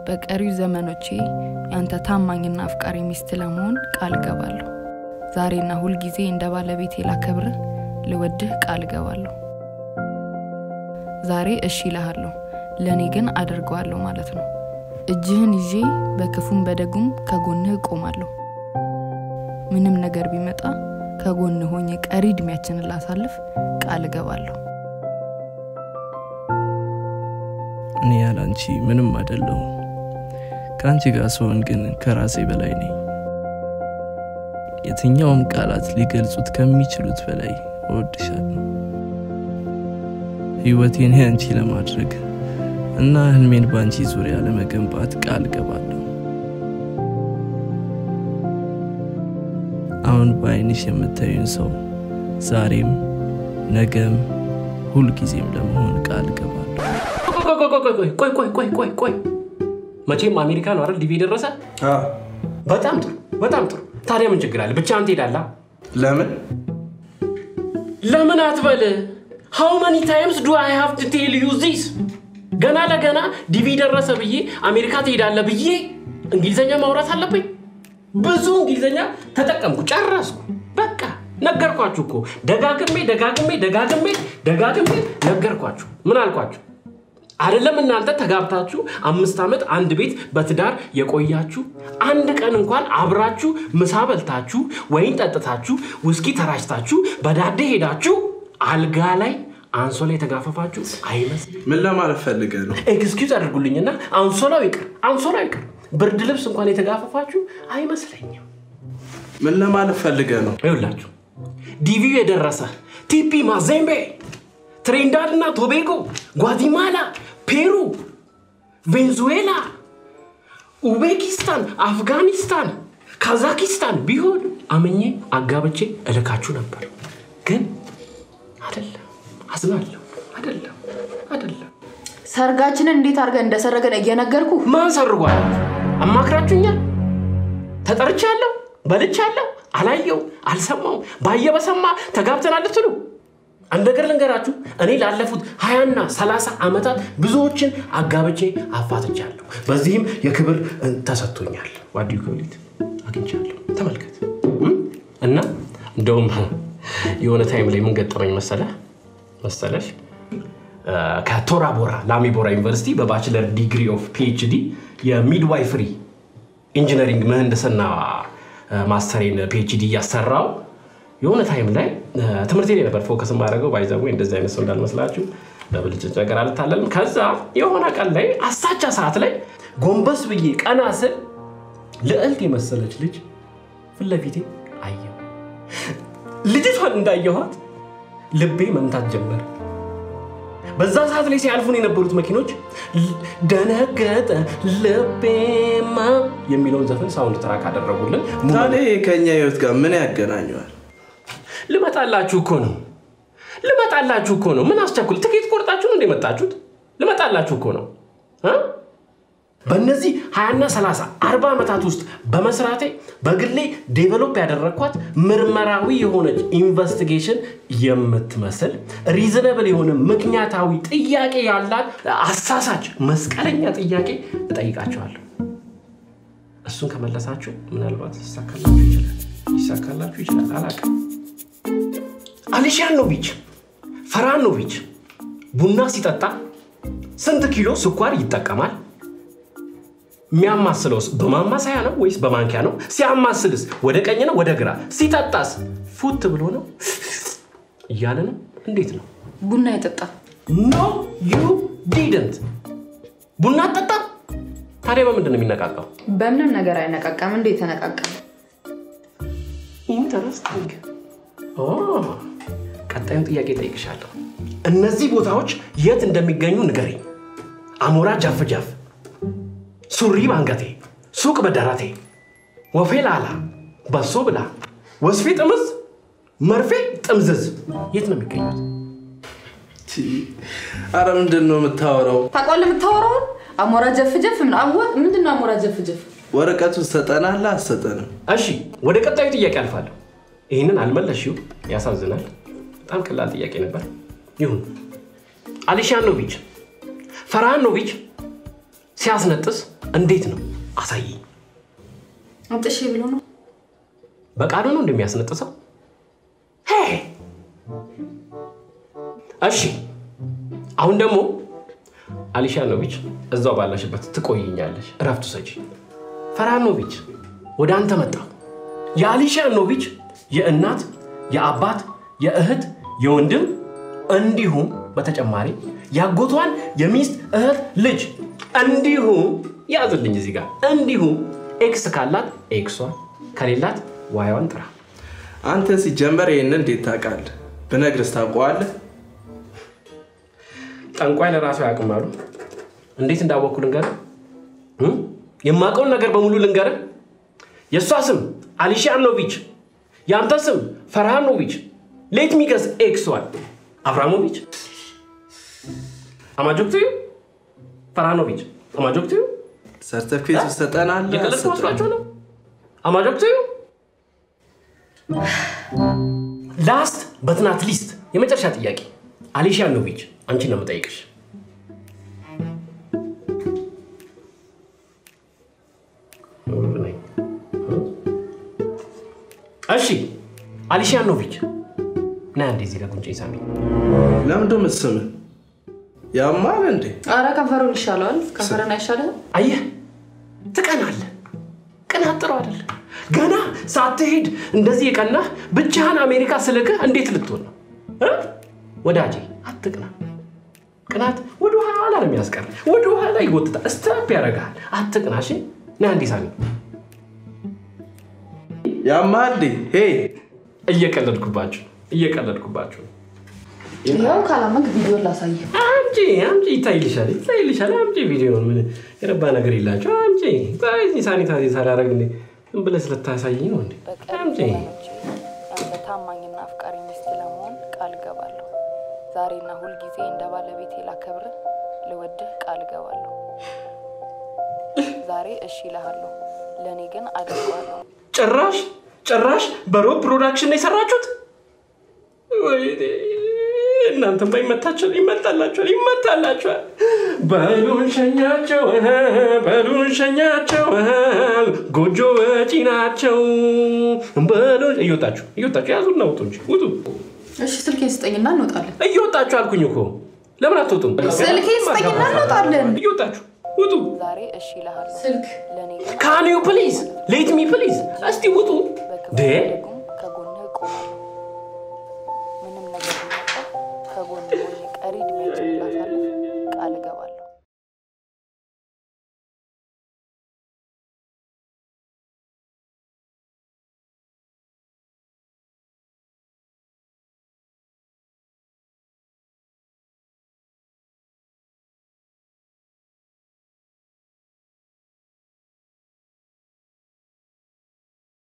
በቀሪው ዘመኖቼ ያንተ ታማኝና አፍቃሪ ሚስት ለመሆን ቃል እገባለሁ። ዛሬና ሁልጊዜ እንደ ባለቤቴ ላከብርህ፣ ልወድህ ቃል እገባለሁ። ዛሬ እሺ እልሃለሁ፣ ለእኔ ግን አደርገዋለሁ ማለት ነው። እጅህን ይዤ በክፉም በደጉም ከጎንህ እቆማለሁ። ምንም ነገር ቢመጣ ከጎንህ ሆኜ ቀሪ እድሜያችንን ላሳልፍ ቃል እገባለሁ። እኔ ያለ አንቺ ምንም አይደለሁም። ከአንቺ ጋር ስሆን ግን ከራሴ በላይ ነኝ። የትኛውም ቃላት ሊገልጹት ከሚችሉት በላይ እወድሻለሁ። ህይወቴን ያንቺ ለማድረግ እና ህልሜን በአንቺ ዙሪያ ለመገንባት ቃል ገባለሁ። አሁን በአይንሽ የምታዩን ሰው ዛሬም፣ ነገም፣ ሁልጊዜም ለመሆን ቃል ገባለሁ። ቆይ ቆይ ቆይ ቆይ ቆይ መቼም አሜሪካ ነው አይደል ዲቪ የደረሰ? በጣም ጥሩ በጣም ጥሩ። ታዲያ ምን ችግር አለ? ብቻህን ትሄዳለህ። ለምን ለምን አትበል። ሃው መኒ ታይምስ ዱ አይ ሃቭ ቱ ቴል ዩ ዚስ? ገና ለገና ዲቪ ደረሰ ብዬ አሜሪካ ትሄዳለህ ብዬ እንግሊዘኛ ማውራት አለብኝ? ብዙ እንግሊዘኛ ተጠቀምኩ፣ ጨረስኩ። በቃ ነገርኳችሁ እኮ ደጋግሜ ደጋግሜ ደጋግሜ ደጋግሜ ነገርኳችሁ። ምን አልኳችሁ? አይደለም እናንተ ተጋብታችሁ አምስት ዓመት አንድ ቤት በትዳር የቆያችሁ አንድ ቀን እንኳን አብራችሁ ምሳ በልታችሁ ወይን ጠጥታችሁ ውስኪ ተራጭታችሁ በዳዴ ሄዳችሁ አልጋ ላይ አንሶላ የተጋፈፋችሁ አይመስልም። ምን ለማለት ፈልገ ነው? ኤክስኪውዝ አድርጉልኝና አንሶላው ይቅር፣ አንሶላው ይቅር፣ ብርድ ልብስ እንኳን የተጋፈፋችሁ አይመስለኝም። ምን ለማለት ፈልገ ነው? ይኸውላችሁ ዲቪው የደረሰ ቲፒ ማዜምቤ ትሬንዳድ እና ቶቤጎ፣ ጓቲማላ፣ ፔሩ፣ ቬንዙዌላ፣ ኡቤኪስታን፣ አፍጋኒስታን፣ ካዛኪስታን ቢሆን አመኜ አጋብቼ እልካችሁ ነበር። ግን አይደለም፣ አዝናለሁ። አይደለም፣ አይደለም። ሰርጋችንን እንዴት አድርገን እንደሰረገን እየነገርኩ ማን ሰርጓል? አማክራችሁኛል? ተጠርቻለሁ፣ በልቻለሁ፣ አላየው፣ አልሰማው፣ ባየ በሰማ ተጋብተናል ልትሉ አንድ ነገር ልንገራችሁ። እኔ ላለፉት ሀያና ሰላሳ ዓመታት ብዙዎችን አጋብቼ አፋትቻለሁ። በዚህም የክብር እ, ተሰጥቶኛል። ዋዲዩ ክብሊት አግኝቻለሁ። ተመልከት እም? እና እንደውም የሆነ ታይም ላይ ምን ገጠመኝ መሰለ መሰለሽ እ፣ ከቶራ ቦራ ላሚ ቦራ ዩኒቨርሲቲ በባችለር ዲግሪ ኦፍ ፒኤችዲ የሚድዋይፍሪ ኢንጂነሪንግ ምህንድስና እ፣ ማስተሬን ፒኤችዲ እያሰራው የሆነ ታይም ላይ እ፣ ትምህርቴ ላይ ነበር ፎከስ የማደርገው ባይዘዌ እንደዚህ አይነት ሰው እንዳልመስላችሁ በብልጭት ነገር አልታለልም። ከዛ የሆነ ቀን ላይ አሳቻ ሰዓት ላይ ጎንበስ ብዬ ቀና ስል ልዕልት የመሰለች ልጅ ፊት ለፊቴ አየሁ። ልጅቷን እንዳየኋት ልቤ መምታት ጀመረ። በዛ ሰዓት ላይ ሲያልፉን የነበሩት መኪኖች ል- ደነገጠ ልቤማ የሚለውን ዘፈን ሳውንድ ትራክ አደረጉልን። ታዲያ ከእኛ ህይወት ጋር ምን ያገናኘዋል? ልመጣላችሁ እኮ ነው። ልመጣላችሁ እኮ ነው። ምን አስቸኩል? ትኬት ቆርጣችሁ ነው እንደመጣችሁት? ልመጣላችሁ እኮ ነው እ? በእነዚህ 20ና 30 40 ዓመታት ውስጥ በመስራቴ በግሌ ዴቨሎፕ ያደረግኳት ምርመራዊ የሆነች ኢንቨስቲጌሽን የምትመስል ሪዝነብል የሆነ ምክንያታዊ ጥያቄ ያላት አሳሳች መስቀለኛ ጥያቄ እጠይቃቸዋለሁ። እሱን ከመለሳችሁ ምናልባት ይሳካላችሁ ይችላል ይሳካላችሁ ይችላል አላውቅም። አሊሻኖቪች ፈራኖቪች ቡና ሲጠጣ ስንት ኪሎ ስኳር ይጠቀማል? የሚያማስለውስ በማማሰያ ነው ወይስ በማንኪያ ነው? ሲያማስልስ ወደ ቀኝ ነው ወደ ግራ? ሲጠጣስ ፉት ብሎ ነው እያለ ነው? እንዴት ነው? ቡና የጠጣ ኖ ዩ ዲድንት። ቡና አጠጣ። ታዲያ በምንድን ነው የሚነቃቃው? በምንም ነገር አይነቃቃም። እንዴት ተነቃቃ? ኢንተረስቲንግ። ቀጣዩን ጥያቄ ጠይቅሻለሁ። እነዚህ ቦታዎች የት እንደሚገኙ ንገሪኝ። አሞራ ጃፍ ጃፍ፣ ሱሪ ባንገቴ፣ ሱቅ በደረቴ፣ ወፌ ላላ፣ በሶ ብላ፣ ወስፌ ጥምዝ፣ መርፌ ጥምዝዝ የት ነው የሚገኙት? አረ ምንድን ነው የምታወራው? ታውቃለህ የምታወራውን? አሞራ ጀፍ ጀፍ ምን አዋ ምንድን ነው አሞራ ጀፍ ጀፍ? ወረቀቱ ሰጠናላ አሰጠንም? እሺ ወደ ቀጣዩ ጥያቄ አልፋለሁ። ይህንን አልመለሽው፣ ያሳዝናል። በጣም ቀላል ጥያቄ ነበር። ይሁን። አሊሻኖቪች ፈርሃኖቪች ሲያስነጥስ እንዴት ነው አሳየኝ። አምጥሽ ብሎ ነው በቃሉ ነው እንደሚያስነጥሰው? ሄይ! እሺ አሁን ደግሞ አሊሻኖቪች እዛው ባለሽበት ትቆይኛለሽ፣ እረፍት ውሰጂ። ፈራኖቪች ወደ አንተ መጣሁ። የአሊሻኖቪች የእናት የአባት የእህት የወንድም እንዲሁም በተጨማሪ ያጎቷን የሚስት እህት ልጅ እንዲሁም ያዝልኝ እዚህ ጋር እንዲሁም ኤክስ ካላት ኤክሷን ከሌላት ዋያዋን ጥራ። አንተ ሲጀመር ይህን እንዴት ታውቃለህ? ብነግርስ ታውቀዋለህ? ጠንቋይ ለራሱ አያውቅም አሉ። እንዴት እንዳወቅኩ ልንገርህ? እም? የማውቀውን ነገር በሙሉ ልንገርህ። የእሷ ስም አሊሻኖቪች፣ የአንተ ስም ፈርሃኖቪች፣ ሌት ሚገስ ኤክስዋን አብራሞቪች አማጆክትዩ ፈርሃኖቪች አማጆክትዩ ሰርተፊኬት ውስጥ ትሰጠናለህ? የቀለድኩ አትሰጠንም? መስሏቸው ነው። አማጆክትዩ ላስት በትናት ሊስት የመጨረሻ ጥያቄ አሊሻኖቪች አንቺን ነው የምጠይቅሽ። እሺ አሊሻኖቪች ና እንዴ እዚህ ጋር ጉንጭ ሳሚ ለምንድን ነው የምትስምህ? ያማል እንዴ? አረ ከንፈሩን ይሻለዋል ከንፈርን አይሻልም አየህ ትቀናለህ። ቅናት ጥሩ አይደለም። ገና ሳትሄድ እንደዚህ የቀናህ ብቻህን አሜሪካ ስልክህ እንዴት ልትሆን ነው እ? ወዳጄ አትቅና። ቅናት ወደ ኋላ ነው የሚያስቀር፣ ወደ ኋላ ይጎትታል፣ ስታፕ ያደርግሃል። አትቅና። እሺ ና እንዲህ ሳሚ፣ ያማል እንዴ? ሄይ እየቀለድኩባችሁ እየቀለድኩባችሁ ነው። ይኸው ካላመንክ ቪዲዮ ላሳይ አምጪ አምጪ፣ ይታይልሻል ይታይልሻል። አምጪ ቪዲዮን ምን የረባ ነገር የላቸው። አምጪ ታይ ሳኒታይዝ ሳላረግ እንዴ ዝም ብለህ ስለታሳየኝ ነው እንዴ? በቀሪ አምጪ ዘመኖቼ ያንተ ታማኝና አፍቃሪ ሚስት ለመሆን ቃል እገባለሁ። ዛሬና ሁልጊዜ እንደ ባለቤቴ ላከብርህ፣ ልወድህ ቃል እገባለሁ። ዛሬ እሺ እልሃለሁ፣ ለእኔ ግን አደርገዋለሁ። ጭራሽ ጭራሽ በሮብ ፕሮዳክሽን ነው የሰራችሁት? ወይኔ እናንተም ይመታችኋል፣ ይመታላችኋል፣ ይመታላችኋል። በሉን ሸኛቸው፣ በሉን ሸኛቸው፣ ጎጆ ወጪ ናቸው። በሉን እየወጣችሁ እየወጣችሁ ያዙና ውጡ እንጂ ውጡ። እሺ ስልኬን ስጠኝና እንወጣለን እየወጣችሁ አልኩኝ እኮ ለምን አትወጡም? ስልኬን ስጠኝና እንወጣለን እየወጣችሁ ውጡ። ዛሬ እሺ እልሃለሁ፣ ስልክ ለእኔ ግን ካን ዩ ፕሊዝ ሌት ሚ ፕሊዝ፣ እስቲ ውጡ። በክፉ ዴ በደጉም ከጎንህ እቆማለሁ። ምንም ነገር ቢመጣ ከጎንህ ሆኜ ቀሪ እድሜያችንን ላሳልፍ ቃል እገባለሁ።